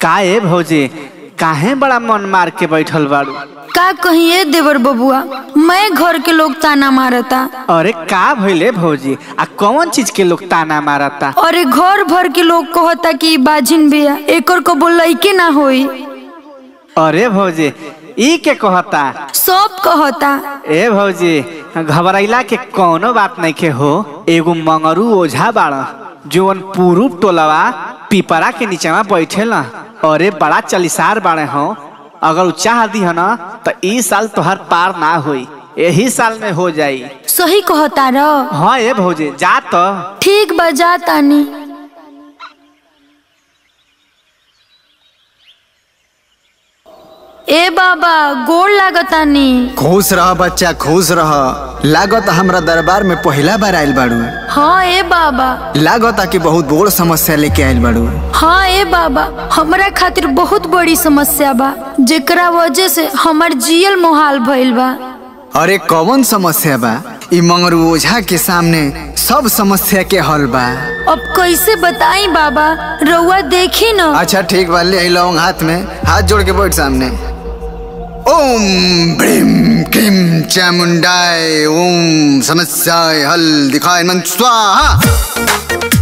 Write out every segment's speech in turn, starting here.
का ए भौजी काहे बड़ा मन मार के बैठल बाड़ू का कहिए देवर बबुआ मैं घर के लोग ताना मारता अरे का भइले भौजी आ कौन चीज के लोग ताना मारता अरे घर भर के लोग कहता कि ई बाजिन बिया एकर को बोलई के ना होई अरे भौजी ई के कहता सब कहता ए भौजी घबराइला के कौनो बात नहीं के हो एगो मंगरू ओझा बाड़ जोन पूरूब टोलवा पिपरा के नीचवा बैठेला अरे बड़ा चलिसार बाड़े हो अगर उ चाह दी है ना तो ई साल तोहर पार ना होई यही साल में हो जाई सही कहता र हाँ ए भौजी जा तो ठीक बजा तानी ए बाबा गोड़ लागतानी खुश रह बच्चा खुश रह लागत हमरा दरबार में पहला बार आयल बाड़ू हाँ ए बाबा लागत कि बहुत बड़ समस्या लेके आयल बाड़ू हाँ ए बाबा हमरा खातिर बहुत बड़ी समस्या बा जेकरा वजह से हमर जियल मोहाल भइल बा अरे कौन समस्या बा ई मंगरू ओझा के सामने सब समस्या के हल बा अब कैसे बताई बाबा रउआ देखी न अच्छा ठीक बा ले लौंग हाथ में हाथ जोड़ के बैठ सामने ओम ब्रीम क्रीम चामुंडाय ओम समस्याय हल दिखाए मन स्वाहा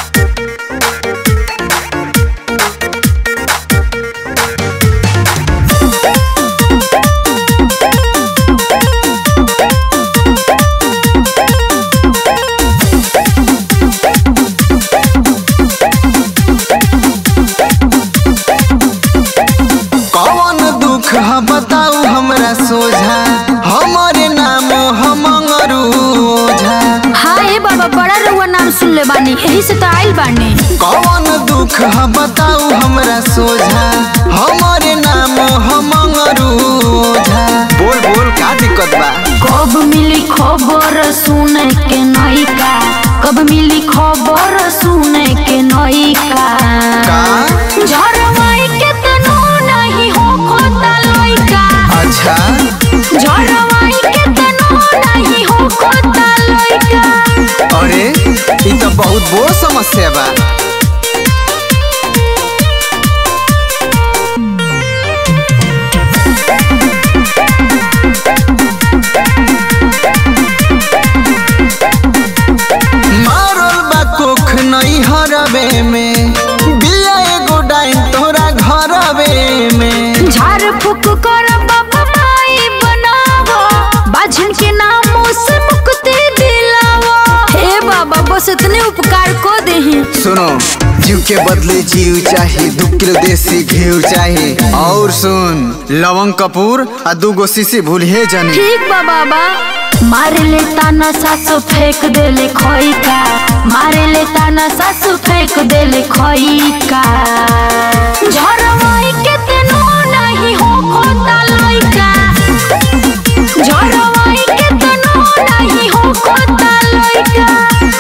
कौन दुख है बताऊ हमरा सोझा हमारे नाम हम मंगरू ओझा हाँ ए बाबा बड़ा रउआ नाम सुन ले बानी यही से तो आइल बानी कौन दुख है बताऊ हमरा सोझा हमारे नाम हम मंगरू ओझा बोल बोल का दिक्कत बा कब मिली खबर सुने के नइका कब मिली खबर सुने के नइका का झरवाई के तनो नहीं हो खोता लइका अच्छा झरवाई के तनो नहीं हो खोता लइका अरे ई तो बहुत बड़ समस्या बा मारल बा कोख नहीं हरबे में बिया एगो डाइन तोरा घरबे में झाड़ फूक कर बाबा माई बनावा बाझन के नामों से मुक्ति दिलावा हे बाबा बस इतने उपकार को देही सुनो जीव के बदले जीव चाहिए दू किलो देसी घी चाहिए और सुन लवंग कपूर आ दू गो सीसी भूलिए जनी ठीक बा बाबा मारे ले ताना सासु फेंक देले खोई का मारे ले ताना सासु फेंक देले खोई का झरवाई के तनो नहीं हो खोता लइका झरवाई के तनो नहीं हो खोता लइका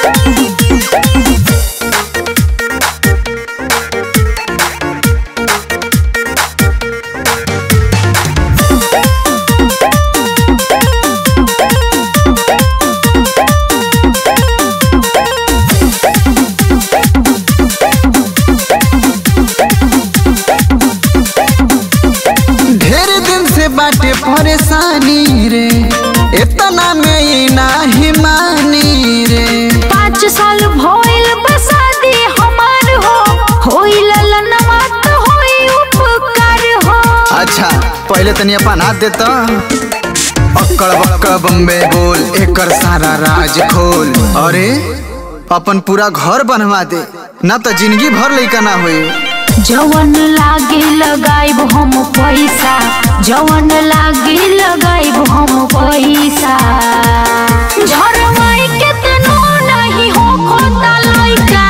ढेर दिन से बाटे परेशानी रे इतना में ही नाही मानी रे पाँच साल भइल बसादी हमार हो होइल ललनवा त होई उपकार हो अच्छा पहले तनी अपन हाथ देता अक्कड़ बक्कड़ बम्बे बोल एकर सारा राज खोल अरे अपन पूरा घर बनवा दे ना तो जिंदगी भर लइका ना होई जवन लागे लगाइब हम पैसा जवन लागे लगाइब हम पैसा झरवाई के तनो नहीं हो खोता लइका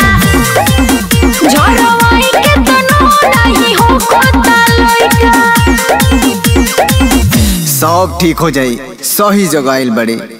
झरवाई के तनो नहीं हो खोता लइका सब ठीक हो जाई सही जगह आइल बड़े